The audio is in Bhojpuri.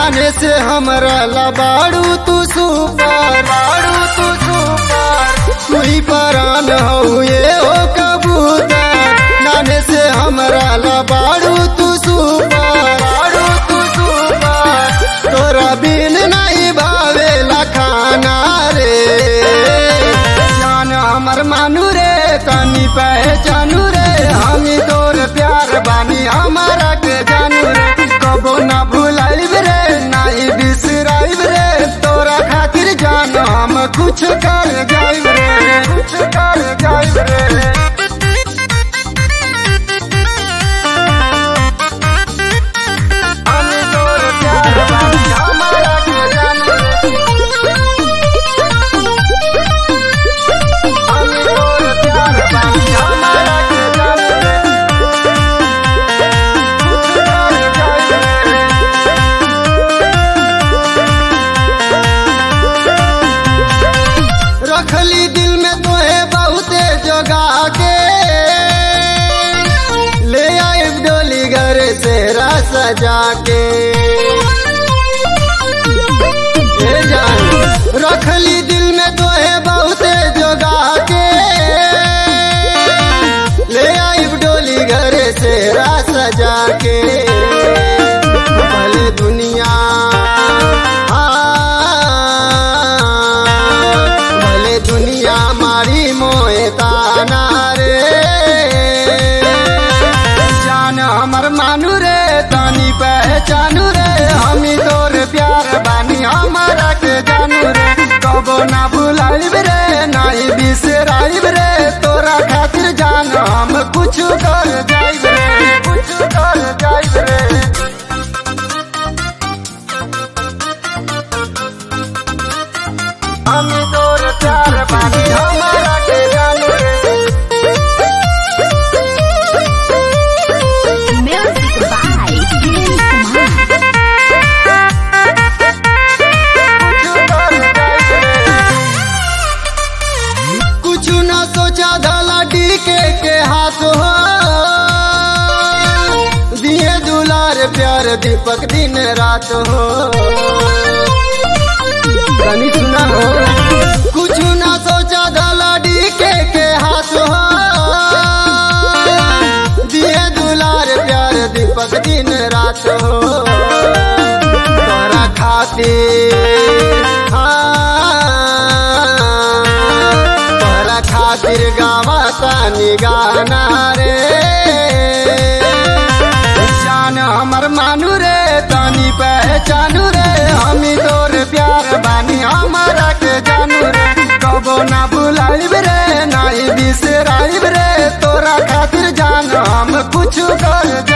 नाने से हमरा लबाड़ू तू सुपर बाड़ू तू सुपर तू ही परान हो ये ओ कबूतर नाने से हमरा लबाड़ू तू सुपर बाड़ू तू सुपर तोरा बिन नहीं भावेला खाना रे जान हमर मानू रे तनी पहचानू रे हम तोर प्यार बानी हमारा के जानू रे कबो ना भुलाइब रे नहीं बिसराइब रे तोरा खातिर जान हम कुछ कर जाइब रे कुछ कर जाइब रे हम तोर प्यार बानी हमारा के जानू रे हम तोर प्यार बानी हमारा के जानू रे कुछ कर जाइब रे रखली दिल में तोहे बहुते जगा के ले आइब डोली घर से रस सजा के ए जान रखली दिल में तोहे बहुते जगा के ले आइब डोली घर से रस सजा के भले दुनिया भले दुनिया मारी मोए ताना रे जान हमर मानू रे तानी पहचानू रे हमी तोर प्यार बानी हमारा के जानू रे कबो ना भुलाइब रे नहीं बिसराइब रे तोरा खातिर जान हम कुछ कर जाइब रे कुछ कर जाइब रे हम तोर प्यार बानी हमारा के जानू रे Music by Vince Kumar. कुछ न सोचा धला डीके के हाथ हो दिए दुलार प्यार दीपक दिन रात हो कनी सुना हो कुछ न सोचा धला डीके के हाथ हो दिए दुलार प्यार दीपक दिन रात हो तोरा खातिर हाँ, तोरा खातिर गावा तानी गाना रे जान हमर मानू रे तानी पहचानू रे हमी तोर प्यार बानी हमारा के जानू रे कबो ना भुलाइब रे नहीं बिसराइब रे तोरा खातिर जान हम कुछ कर